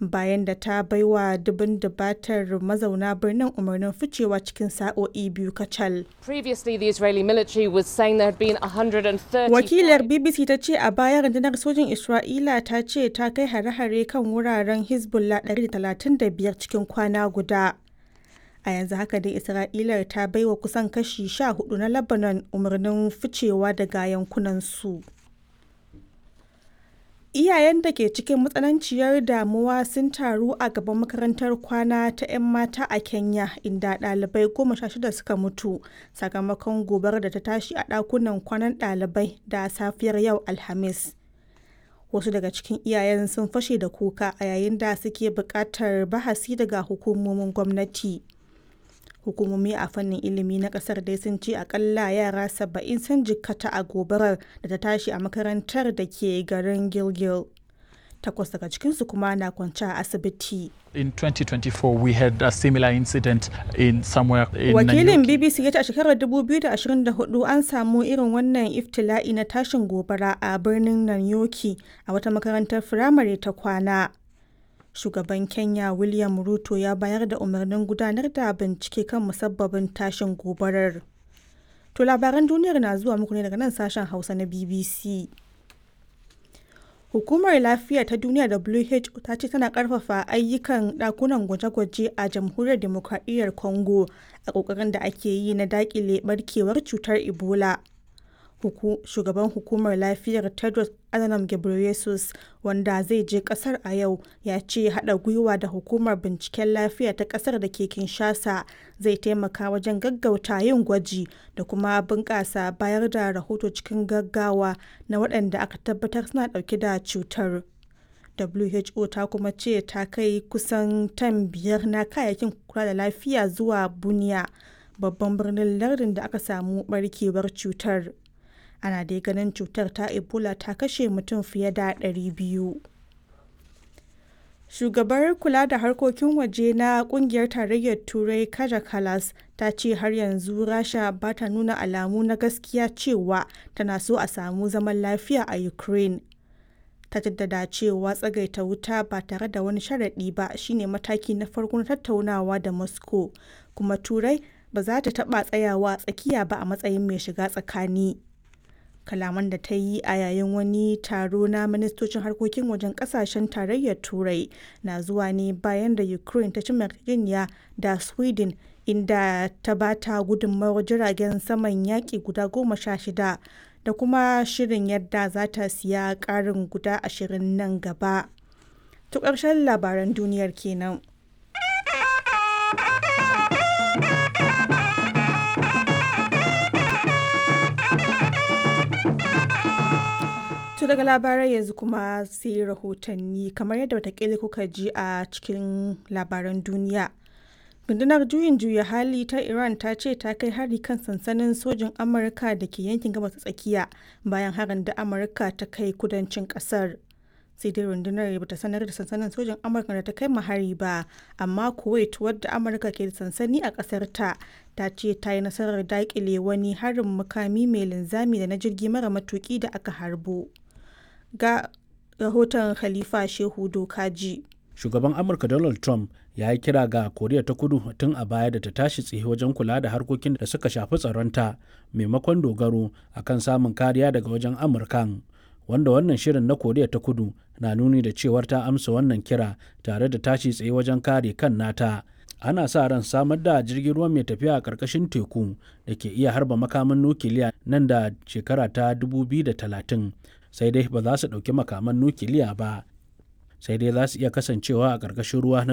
bayan da ta baiwa dubin dubatar mazauna birnin umarnin ficewa cikin sa'o'i biyu kacal. Previously, the Israeli military was saying there had been 130. Wakilar BBC ta ce a baya rundunar sojin Isra'ila ta ce ta kai hare-hare kan wuraren Hezbollah 135 cikin kwana guda. A yanzu haka dai Isra'ilar ta baiwa kusan kashi 14 na Lebanon umarnin ficewa daga yankunansu. Iyayen da ke cikin matsananciyar damuwa sun taru a gaban makarantar kwana ta 'yan mata a Kenya inda ɗalibai goma sha shida suka mutu sakamakon gobarar da ta tashi a ɗakunan kwanan ɗalibai da safiyar yau Alhamis. Wasu daga cikin iyayen sun fashe da kuka a yayin da suke buƙatar bahasi daga hukumomin gwamnati. Hukumomi a fannin ilimi na ƙasar dai sun ce akalla yara saba'in sun jikkata a gobarar da ta tashi a makarantar da ke garin Gilgil. Takwas daga cikinsu kuma na kwance a asibiti. In 2024, we had a similar incident in somewhere in Wakilin Nanyuki. BBC ya ce a shekarar 2024 an samu irin wannan iftila'i na tashin gobara a birnin Nanyoki a wata makarantar firamare ta kwana. Shugaban Kenya William Ruto ya bayar da umarnin gudanar da bincike kan musabbabin tashin gobarar. To labaran duniyar na zuwa muku ne daga nan sashen Hausa na BBC. Hukumar Lafiya ta Duniya WHO ta ce tana ƙarfafa ayyukan ɗakunan gwaje-gwaje a Jamhuriyar Demokradiyyar Congo a ƙoƙarin da ake yi na daƙile ɓarkewar cutar Ebola. Huku, shugaban hukumar lafiyar Tedros Adhanom Ghebreyesus wanda zai je kasar a yau ya ce haɗa gwiwa da hukumar binciken lafiya ta kasar da ke Kinshasa zai taimaka wajen gaggauta yin gwaji da kuma bunƙasa bayar da rahoto cikin gaggawa na waɗanda aka tabbatar suna ɗauke da cutar. WHO ta kuma ce ta kai kusan tan biyar na kayayyakin kula da lafiya zuwa Bunia, babban birnin lardin da aka samu barkewar cutar. ana dai ganin cutar ta ebola ta kashe mutum fiye da 200 shugabar kula da harkokin waje na kungiyar tarayyar turai kaja kalas ta ce har yanzu rasha ba ta nuna alamu na gaskiya cewa tana so a samu zaman lafiya a ukraine ta jaddada cewa tsagaita wuta ba tare da wani sharaɗi ba shine mataki na farko na tattaunawa da moscow kuma turai ba za ta taɓa tsayawa tsakiya ba a matsayin mai shiga tsakani kalaman da ta yi a yayin wani taro na ministocin harkokin wajen kasashen tarayyar turai na zuwa ne bayan da ukraine ta ci yarjejeniya da sweden inda ta ba ta gudunmawar jiragen saman yaƙi guda goma sha shida da kuma shirin yadda za ta siya ƙarin guda ashirin nan gaba. To ƙarshen labaran duniyar kenan. To daga labarai yanzu kuma sai rahotanni kamar yadda watakila kuka ji a cikin labaran duniya. Rundunar juyin juya hali ta Iran ta ce ta kai hari kan sansanin sojin Amurka da ke yankin gabas ta tsakiya bayan harin da Amurka ta kai kudancin kasar. Sai dai rundunar ba ta sanar da sansanin sojin Amurka da ta kai hari ba, amma Kuwait wadda Amurka ke da sansani a kasar ta ta ce ta yi nasarar daƙile wani harin mukami mai linzami da na jirgi mara matuki da aka harbo. ga rahoton khalifa shehu dokaji shugaban amurka donald trump ya yi kira ga koriya ta kudu tun a baya da ta tashi tsaye wajen kula da harkokin da suka shafi tsaronta maimakon dogaro akan samun kariya daga wajen amurkan wanda wannan shirin na koriya ta kudu na nuni da cewar ta amsa wannan kira tare da tashi tsaye wajen kare kan nata ana sa ran samar da jirgin ruwa mai tafiya a ƙarƙashin teku da ke iya harba makaman nukiliya nan da shekara ta 2030 sai dai ba za su ɗauki makaman nukiliya ba sai dai za su iya kasancewa a ƙarƙashin ruwa na